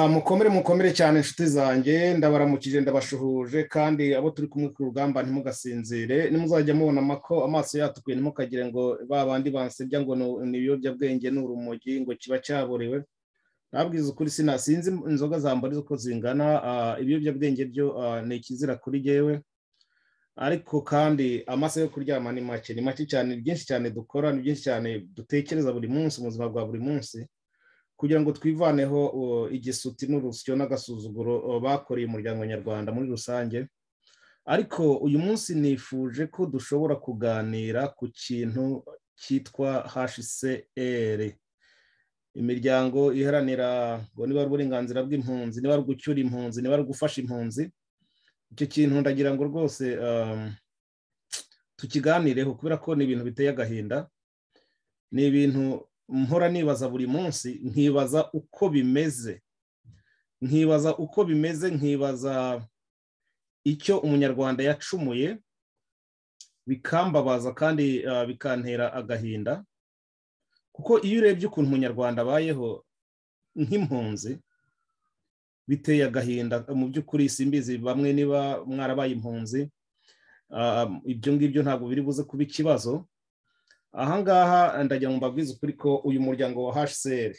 mukomere mukomere cyane inshuti zanjye ndabaramukije ndabashuhuje kandi abo turi kumwe ku rugamba ntimugasinzire nimuzajya mubona amako amaso yatukuye ntimukagire ngo ba bandi bansebya ngo ni ibiyobyabwenge ni urumogi ngo kiba cyaborewe nabwiza ukuri sinzi inzoga zambariza uko zingana ibiyobyabwenge byo ni ikizira kuri yewe ariko kandi amasaha yo kuryama ni make ni make cyane byinshi cyane dukora ni byinshi cyane dutekereza buri munsi mu buzima bwa buri munsi kugira ngo twivaneho igisuti n'urusyo n'agasuzuguro bakoreye umuryango nyarwanda muri rusange ariko uyu munsi nifuje ko dushobora kuganira ku kintu cyitwa hcr imiryango iharanira ngo niba ari uburenganzira bw'impunzi niba ari ugucyura impunzi niba ari ugufasha impunzi icyo kintu ndagira ngo rwose tukiganireho kubera ko ni ibintu biteye agahinda ni ibintu mpora nibaza buri munsi nkibaza uko bimeze nkibaza uko bimeze nkibaza icyo umunyarwanda yacumuye bikambabaza kandi bikantera agahinda kuko iyo urebye ukuntu umunyarwanda abayeho nk'impunzi biteye agahinda mu by'ukuri simbizi bamwe niba mwarabaye impunzi ibyo ngibyo ntabwo biri buze kuba ikibazo ahangaha ndagira ngo mbabwize ukuri ko uyu muryango wa hcr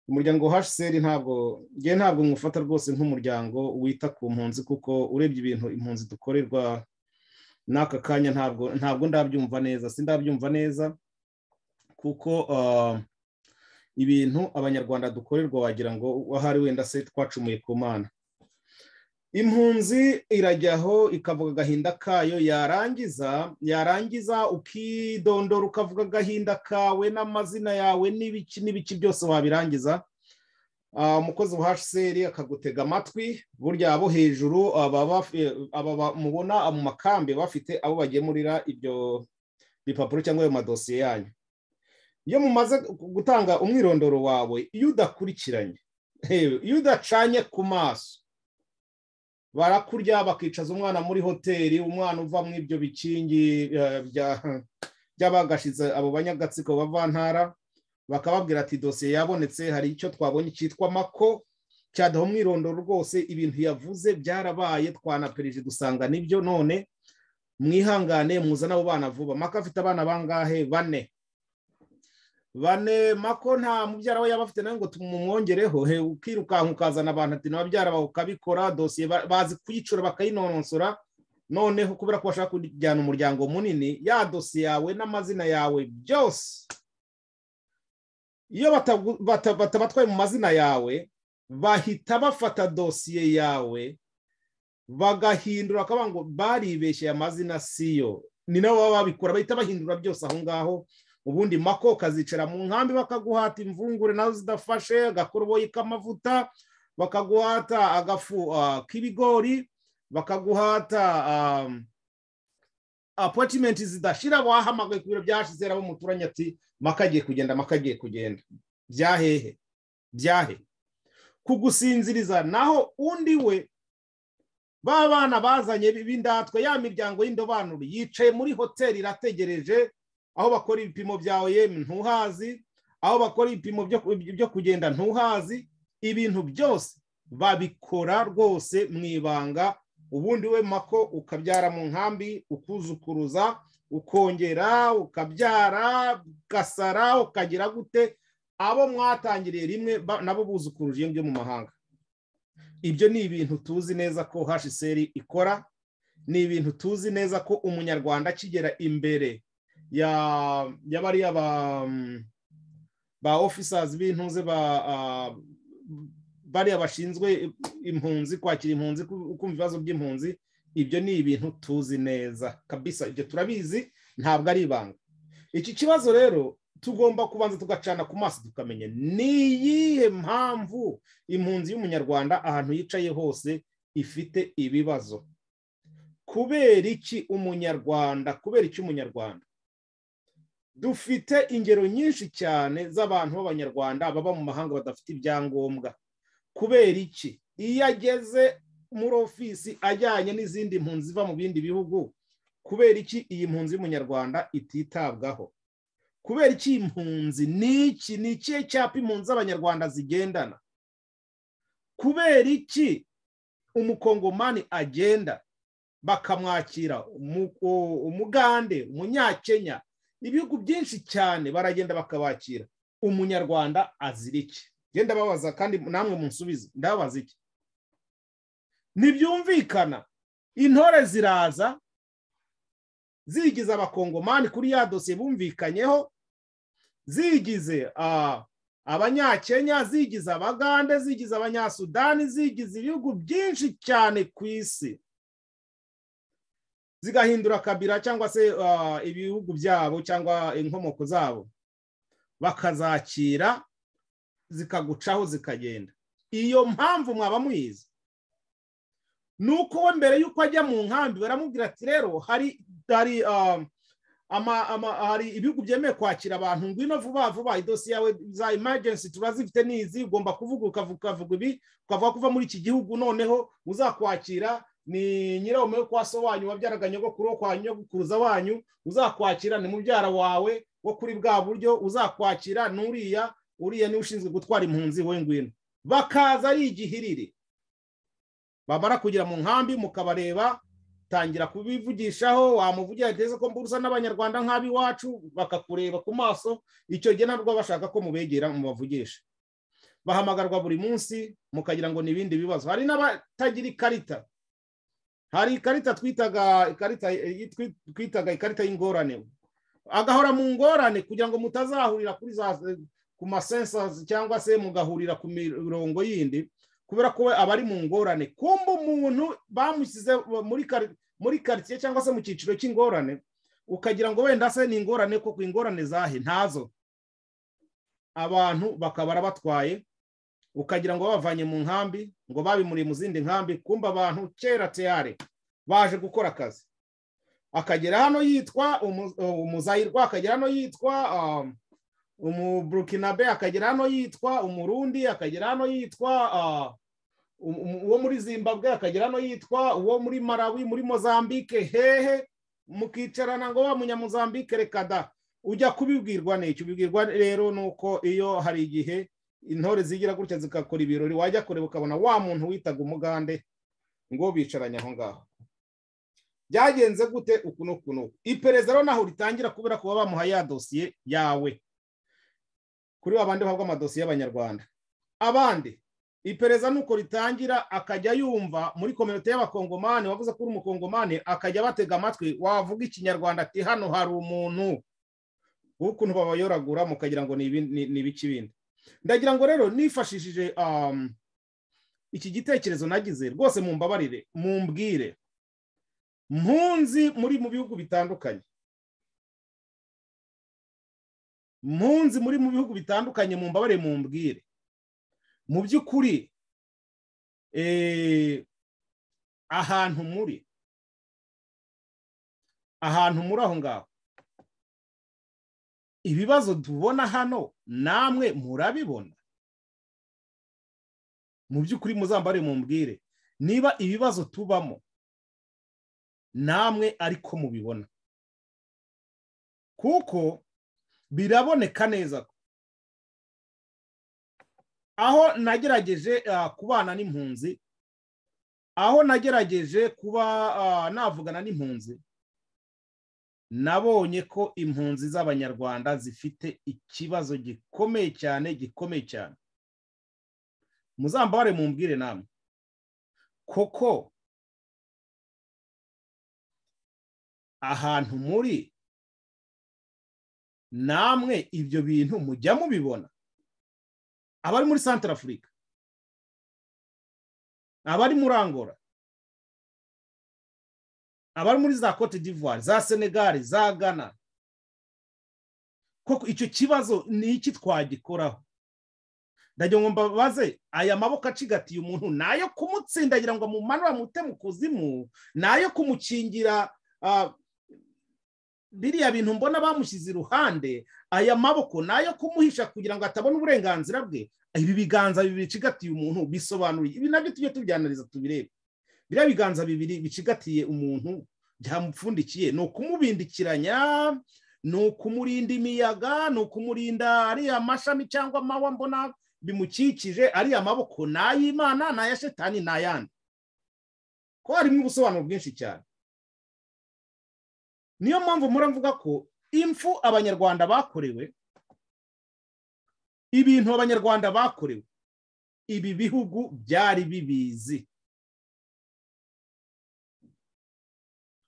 umuryango wa hcr ntabwo ngewe ntabwo mwufata rwose nk'umuryango wita ku mpunzi kuko urebye ibintu impunzi dukorerwa n'aka kanya ntabwo ntabwo ndabyumva neza si ndabyumva neza kuko ibintu abanyarwanda dukorerwa wagira ngo ahari wenda se twacumuye ku mana impunzi irajyaho ikavuga agahinda kayo yarangiza yarangiza ukidondora ukavuga agahinda kawe n'amazina yawe n'ibiki n'ibiki byose wabirangiza umukozi wa hcr akagutega amatwi burya abo hejuru aba mubona mu makambi bafite abo bagemurira ibyo bipapuro cyangwa ayo madosiye yanyu iyo mumaze gutanga umwirondoro wawe iyo udakurikiranye iyo udacanye ku maso barakurya bakicaza umwana muri hoteli umwana uva mu ibyo bikingi by'abagashize abo banyagatsiko bavantara bakababwira ati dosiye yabonetse hari icyo twabonye cyitwa mako cyadaho umwirondoro rwose ibintu yavuze byarabaye twanaperije dusanga nibyo none mwihangane muzane abo bana vuba mako afite abana bangahe bane bane mako nta mubyara we yaba afite nawe ngo tumumwongereho he ukirukanka ukazana abantu ati n'ababyara bawe ukabikora dosiye bazi kuyicura bakayinononsora noneho kubera ko bashaka kujyana umuryango munini ya dosiye yawe n'amazina yawe byose iyo batabatwaye mu mazina yawe bahita bafata dosiye yawe bagahindura akavuga ngo baribeshye amazina siyo ni nabo baba babikora bahita bahindura byose aho ngaho ubundi mako kazicara mu nkambi bakaguhata imvungure nazo zidafashe agakoroboyi k'amavuta bakaguhata agafu k'ibigori bakaguhata apotimenti zidashira wahamagaye ku biro byashize abo muturanye ati maka agiye kugenda maka agiye kugenda byahehe byahe kugusinziriza naho undi we ba bana bazanye b'indatwa ya miryango y'indobanure yicaye muri hoteli irategereje aho bakora ibipimo bya oyemu ntuhazi aho bakora ibipimo byo kugenda ntuhazi ibintu byose babikora rwose mu ibanga ubundi we mako ukabyara mu nkambi ukuzukuruza ukongera ukabyara ugasara ukagira gute abo mwatangiriye rimwe nabo buzukuruje iyo mu mahanga ibyo ni ibintu tuzi neza ko hseri ikora ni ibintu tuzi neza ko umunyarwanda akigera imbere yabariya ba officers b'intunze bariya bashinzwe impunzi kwakira impunzi kumva ibibazo by'impunzi ibyo ni ibintu tuzi neza kabisa ibyo turabizi ntabwo ari ibanga iki kibazo rero tugomba kubanza tugacana ku maso tukamenya ni iyihe mpamvu impunzi y'umunyarwanda ahantu yicaye hose ifite ibibazo kubera iki umunyarwanda kubera iki umunyarwanda dufite ingero nyinshi cyane z'abantu b'abanyarwanda baba mu mahanga badafite ibyangombwa kubera iki iyo ageze muri ofisi ajyanye n'izindi mpunzi ziva mu bindi bihugu kubera iki iyi mpunzi y'umunyarwanda ititabwaho kubera iki iyi mpunzi ni iki ni ikihe cyapa impunzi z'abanyarwanda zigendana kubera iki umukongomani agenda bakamwakira umugande umunyakenya ibihugu byinshi cyane baragenda bakabakira umunyarwanda azira iki genda babaza kandi namwe munsubize ndababaza iki ntibyumvikana intore ziraza zigize abakongomani kuri ya dosiye bumvikanyeho zigize abanyakenya zigize abagande zigize abanyasudani zigize ibihugu byinshi cyane ku isi zigahindura kabira cyangwa se ibihugu byabo cyangwa inkomoko zabo bakazakira zikagucaho zikagenda iyo mpamvu mwaba muyizi ni uko we mbere y'uko ajya mu nkambi baramubwira ati rero hari ibihugu byemewe kwakira abantu ngwino vuba vuba idosiye yawe za emergency turazifite n'izi ugomba kuvuga ukavuga ibi ukavuga kuva muri iki gihugu noneho uzakwakira ni nyirawo kwa so wanyu wabyaraga nyogokuru wo kwa nyogokuruza wanyu uzakwakira ni mubyara wawe wo kuri bwa buryo uzakwakira n'uriya uriya niwe ushinzwe gutwara impunzi we ngwino bakaza ari igihiriri bamara kugira mu nkambi mukabareba tangira kubivugishaho wamuvugira ateze ko mburusa n'abanyarwanda nk'ab'iwacu bakakureba ku maso icyo gihe nabwo bashaka ko mubegera mubavugisha bahamagarwa buri munsi mukagira ngo ni ibindi bibazo hari n'abatagira ikarita hari ikarita twitaga ikarita twitaga ikarita y'ingorane agahora mu ngorane kugira ngo mutazahurira kuri za ku masensazi cyangwa se mugahurira ku mirongo yindi kubera ko aba ari mu ngorane kumba umuntu bamushyize muri karitsiye cyangwa se mu cyiciro cy'ingorane ukagira ngo wenda se ni ingorane kuko ingorane zahe ntazo abantu bakaba batwaye ukagira ngo babavanye mu nkambi ngo babimuriye mu zindi nkambi kumba abantu kera teyare baje gukora akazi akagera hano yitwa umuzayirwa akagera hano yitwa umuburukinabe akagera hano yitwa umurundi akagera hano yitwa uwo muri zimbabwe akagera hano yitwa uwo muri marawi muri mozambike hehe mukicarana ngo wa munyamuzambike reka da ujya kubibwirwa n'icyo ubibwirwa rero ni uko iyo hari igihe intore zigira gutya zigakora ibirori wajya kureba ukabona wa muntu witaga umugande ngo bicaranye aho ngaho byagenze gute uku n'uku n'uku iperereza rero naho ritangira kubera kuba bamuha ya dosiye yawe kuri wa bandi bahabwa amadosiye y'abanyarwanda abandi iperereza ni uko ritangira akajya yumva muri kominote y'abakongomani wavuze ko uri umukongomani akajya batega amatwi wavuga ikinyarwanda ati hano hari umuntu w'ukuntu babayoragura mukagira ngo ni ibiki bindi ndagira ngo rero nifashishije iki gitekerezo nagize rwose mumbabarire mumbwire mpunzi muri mu bihugu bitandukanye mpunzi muri mu bihugu bitandukanye mumbabarire mumbwire mu by'ukuri ahantu muri ahantu muri aho ngaho ibibazo tubona hano namwe murabibona mu by'ukuri muzambare mumbwire niba ibibazo tubamo namwe ariko mubibona kuko biraboneka neza aho nagerageje kubana n'impunzi aho nagerageje kuba navugana n'impunzi nabonye ko impunzi z'abanyarwanda zifite ikibazo gikomeye cyane gikomeye cyane muzambare mumbwire namwe koko ahantu muri namwe ibyo bintu mujya mubibona abari muri santara afurika abari muri angora abari muri za cote d'ivoire za senegali za ghana koko icyo kibazo ni iki twagikoraho ndagira ngo mbabaze aya maboko acigatiye umuntu nayo kumutsindagira ngo amumanure amute mu kuzimu nayo kumukingira biriya bintu mbona bamushyize iruhande aya maboko nayo kumuhisha kugira ngo atabona uburenganzira bwe ibi biganza bibiri bicigatiye umuntu bisobanuye ibi nabyo tujye tubyanariza tubirebe biriya biganza bibiri bicigatiye umuntu byamupfundikiye ni ukumubindikiranya ni ukumurinda imiyaga ni ukumurinda ariya mashami cyangwa amahwa mbona bimukikije ari amaboko ni ay'imana ni aya shetani ni ayandi ko harimo ubusobanuro bwinshi cyane niyo mpamvu mvuga ko impfu abanyarwanda bakorewe ibintu abanyarwanda bakorewe ibi bihugu byari bibizi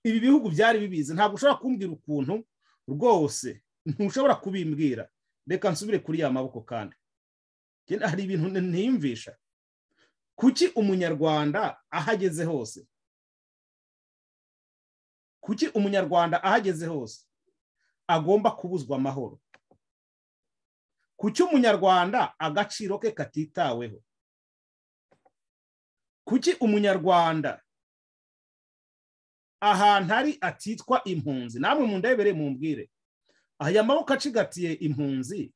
ibi bihugu byari bibizi ntabwo ushobora kumbwira ukuntu rwose ntushobora kubimbwira reka nsubire kuri ya maboko kandi hari ibintu ntiyumvisha kuki umunyarwanda ahageze hose kuki umunyarwanda ahageze hose agomba kubuzwa amahoro kuki umunyarwanda agaciro ke katitaweho kuki umunyarwanda ahantu ari atitwa impunzi namwe mundebere mumbwire aya maboko acigatiye impunzi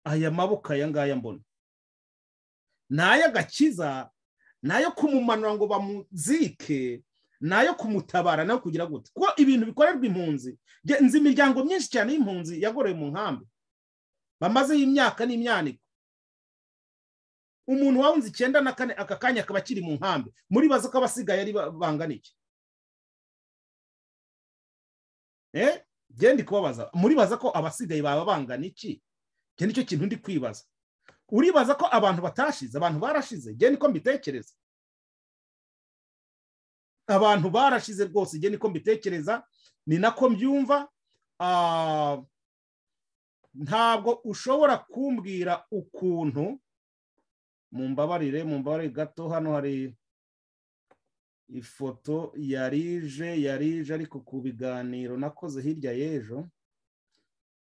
aya maboko aya ngaya mbona ni ay'agakiza ni ayo kumumanura ngo bamuzike ni ayo kumutabara nayo kugira gute kuko ibintu bikorerwa impunzi nzi imiryango myinshi cyane y'impunzi yagorewe mu nkambi bamazeho imyaka n'imyaniko umuntu wawunze icyenda na kane aka kanya akaba akiri mu nkambi muri bazi ko abasigaye ari bangana iki genda kubabaza muribaza ko abasigaye baba bangana iki iki nicyo kintu ndi kwibaza uribaza ko abantu batashize abantu barashize genda uko mbitekereza abantu barashize rwose genda uko mbitekereza ni nako mbyumva ntabwo ushobora kumbwira ukuntu mumbabarire mumbabarire gato hano hari ifoto yarije yarije ariko ku biganiro nakoze hirya y'ejo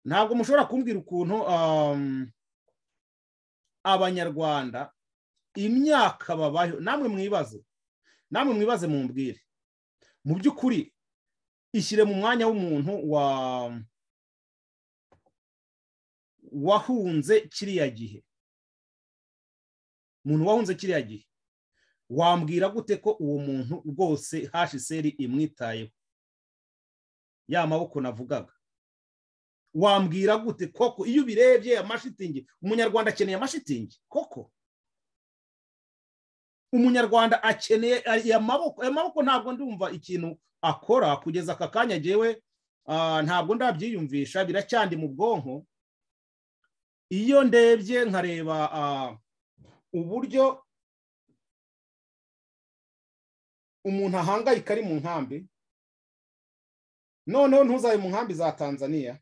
ntabwo mushobora kumbwira ukuntu abanyarwanda imyaka babayeho namwe mwibaze namwe mwibaze mumbwire mu by'ukuri ishyire mu mwanya w'umuntu wahunze kiriya gihe umuntu wahunze kiriya gihe wambwira gute ko uwo muntu rwose hashiseri imwitayeho ya maboko navugaga wambwira gute koko iyo ubirebye amashitingi umunyarwanda akeneye amashitingi koko umunyarwanda akeneye aya maboko aya maboko ntabwo ndumva ikintu akora kugeza aka kanya agewe ntabwo ndabyiyumvisha biracyandi mu bwonko iyo ndebye nkareba uburyo umuntu ahangayika ari mu nkambi noneho ntuzabe mu nkambi za tanzania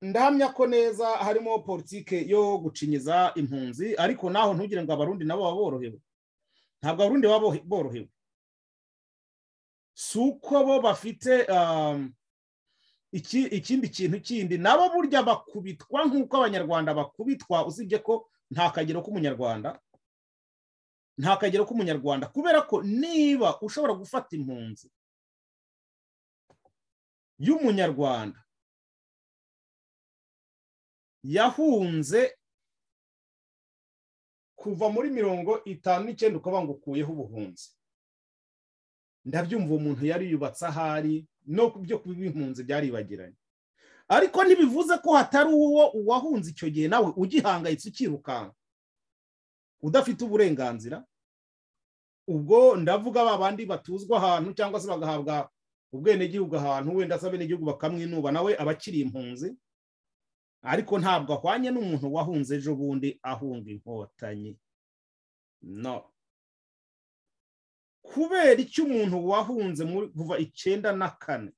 ndahamya ko neza harimo politike yo gucinyiza impunzi ariko naho ntugire ngo abarundi nabo baba borohewe ntabwo abarundi baba borohewe si uko bo bafite ikindi kintu kindi nabo burya bakubitwa nk'uko abanyarwanda bakubitwa usibye ko nta kagero k'umunyarwanda nta kagero k'umunyarwanda kubera ko niba ushobora gufata impunzi y'umunyarwanda yahunze kuva muri mirongo itanu n'icyenda ukaba ngo ukuyeho ubuhunzi ndabyumva uwo muntu yari yubatse ahari no ku byo impunzi byaribagiranye ariko ntibivuze ko hatari uwo uwahunze icyo gihe nawe ugihangayitse ukirukanka udafite uburenganzira ubwo ndavuga ba bandi batuzwa ahantu cyangwa se bagahabwa ubwenegihugu ahantu wenda se abenegihugu bakamwinuba nawe aba akiri impunzi ariko ntabwo ahwanye n'umuntu wahunze ejo bundi ahunga inkotanyi no kubera icyo umuntu wahunze kuva icyenda na kane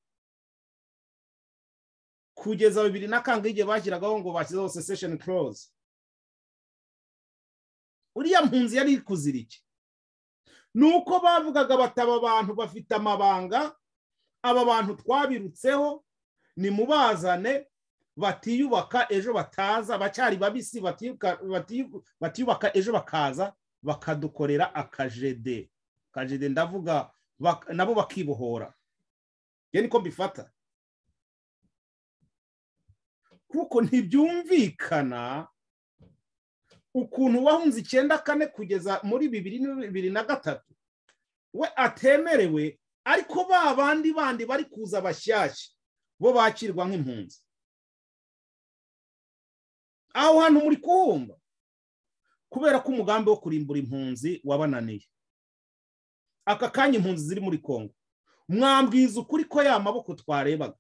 kugeza bibiri na kangahe igihe bashyiragaho ngo bashyizeho sesesheni koroze uriya mpunzi yari kuzira iki ni uko bavugaga bati aba bantu bafite amabanga aba bantu twabirutseho ni mubazane batiyubaka ejo bataza bacyari babisi batiyubaka ejo bakaza bakadukorera akajede kajide ndavuga nabo bakibohora iyo niko mbifata kuko ntibyumvikana ukuntu wahunze icyenda kane kugeza muri bibiri na bibiri na gatatu we atemerewe ariko ba bandi bandi bari kuza bashyashya bo bakirwa nk'impunzi aho hantu muri kuhumva kubera ko umugambi wo kurimbura impunzi wabananiye aka kanya impunzi ziri muri kongo mwambwiza ukuri ko ya maboko twarebaga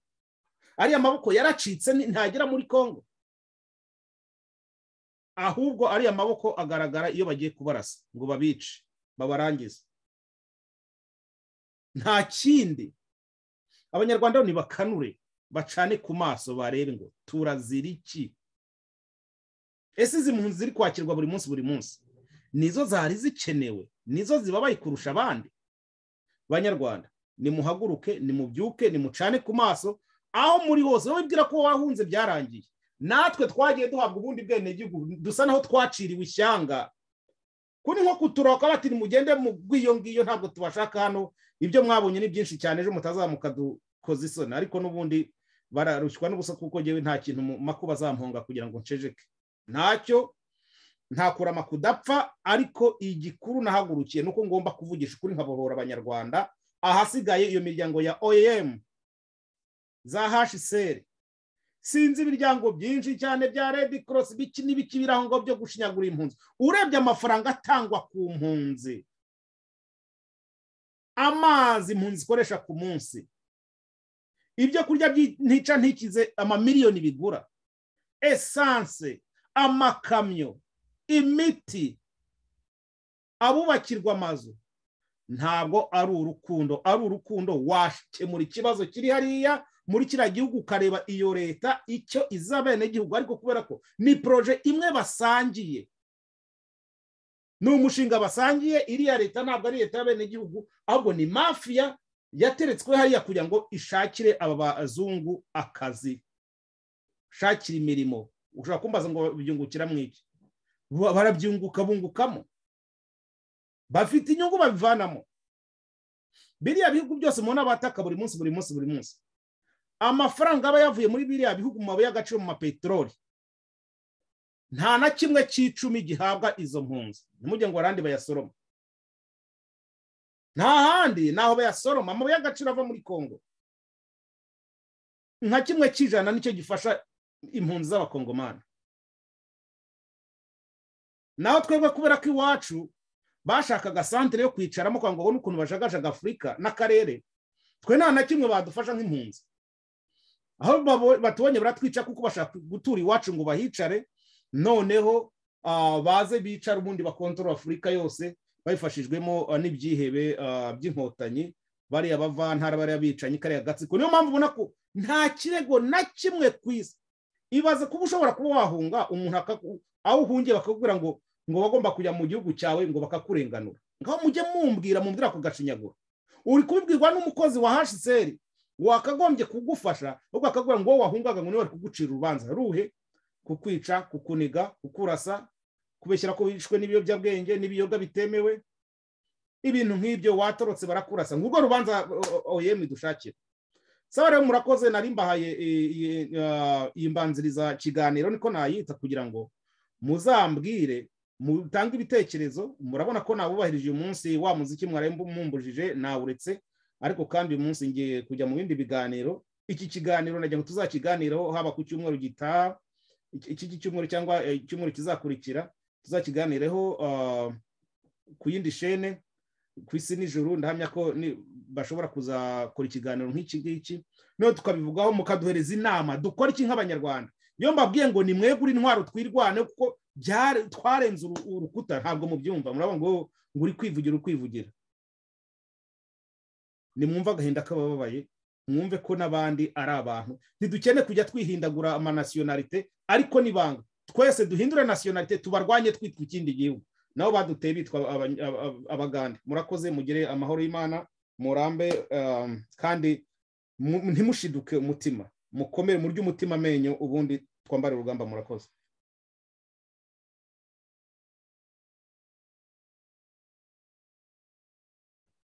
ariya maboko yaracitse ntagera muri kongo ahubwo ariya maboko agaragara iyo bagiye kubarasa ngo babice babarangize nta kindi abanyarwanda ntibakanure bacane ku maso barebe ngo turazira iki ese izi mpunzi ziri kwakirwa buri munsi buri munsi nizo zari zikenewe nizo zibabaye kurusha abandi banyarwanda nimuhaguruke nimubyuke nimucane ku maso aho muri hose wowe bwira ko wahunze byarangiye natwe twagiye duhabwa ubundi bwenegihugu dusa naho twaciriwe ishyanga kuri nko kuturaka bati nimugende mu bw'iyo ngiyo ntabwo tubashaka hano ibyo mwabonye ni byinshi cyane ejo mutazamuka dukoze isoni ariko n'ubundi bararushywa n'ubusa kuko ngewe nta kintu mu makuba azamponga kugira ngo ncejeke ntacyo nta kurama kudapfa ariko igikuru nahagurukiye ni uko ngomba kuvugisha ukuri nkabohora abanyarwanda ahasigaye iyo miryango ya oem za hsr sinzi imiryango byinshi cyane bya red cross biki n'ibiki biri aho ngaho byo gushinyagura impunzi urebye amafaranga atangwa ku mpunzi amazi impunzi zikoresha ku munsi ibyo kurya ntica ntikize amamiliyoni bigura esanse amakamyo imiti abubakirwa amazu ntabwo ari urukundo ari urukundo wakemura ikibazo kiri hariya muri kiriya gihugu ukareba iyo leta icyo iza abenegihugu ariko kubera ko ni poroje imwe basangiye ni umushinga basangiye iriya leta ntabwo ari leta y'abenegihugu ahubwo ni mafiya yateretswe hariya kugira ngo ishakire aba bazungu akazi shakira imirimo ushobora kumbaza ngo babyungukira mu iki barabyunguka bungukamo bafite inyungu babivanamo biriya bihugu byose mubona bataka buri munsi buri munsi buri munsi amafaranga aba yavuye muri biriya bihugu mu mabuye y'agaciro mu mapeteroli nta na kimwe cy'icumi gihabwa izo mpunzi ntimujye ngo arandi bayasoroma nta handi naho bayasoroma amabuye y'agaciro ava muri kongo nka kimwe cy'ijana nicyo gifasha impunzi z'abakongomani naho twebwe kubera ko iwacu bashakaga santere yo kwicaramo kugira ngo babone ukuntu bajagajaga afurika n'akarere twe nta na kimwe badufasha nk'impunzi aho batubonye baratwica kuko bashaka gutura iwacu ngo bahicare noneho baze bicara ubundi bakontorora afurika yose babifashijwemo n'ibyihebe by'inkotanyi bariya bavantara bariya bicanyi kariya gatsiko niyo mpamvu ubona ko nta kirego na kimwe ku isi ibaze kuba ushobora kuba wahunga umuntu aho uhungiye bakakubwira ngo ngo bagomba kujya mu gihugu cyawe ngo bakakurenganura ngaho mujye mumbwira mumbwira ku gashinyaguro uri kubibwirwa n'umukozi wa hsr wakagombye kugufasha ahubwo akakubwira ngo wowe wahungaga ngo niwe bari kugucira urubanza ruhe kukwica kukuniga kukurasa kubeshyira ko wishwe n'ibiyobyabwenge n'ibiyoga bitemewe ibintu nk'ibyo watorotse barakurasa ngo urwo rubanza oyemi dushakira saba rero murakoze nari mbahaye iyi mbanziriza kiganiro niko nayita kugira ngo muzambwire mutange ibitekerezo murabona ko nabubahirije uyu munsi wa muziki mwari mumbujije nawuretse ariko kandi uyu munsi ngiye kujya mu bindi biganiro iki kiganiro nagira ngo tuzakiganiraho haba ku cyumweru gitaha iki cyumweru cyangwa icyumweru kizakurikira tuzakiganireho ku yindi shene ku isi nijoro ndahamya ko bashobora kuzakora ikiganiro nk'iki ngiki noneho tukabivugaho mukaduhereza inama dukora iki nk'abanyarwanda iyo mbabwiye ngo ni mwegure intwaro twirwane kuko twarenze urukuta ntabwo mubyumva murabona ngo uri kwivugira uri kwivugira nimwumve agahinda k'abababaye mwumve ko n'abandi ari abantu ntidukene kujya twihindagura amanasiyonarite ariko n'ibanga twese duhindure nasiyonarite tubarwanye twitwa ikindi gihugu nabo baduteye bitwa abagande murakoze mugire amahoro y'imana murambe kandi ntimushiduke umutima mukomere murye umutima amenyo ubundi twambare urugamba murakoze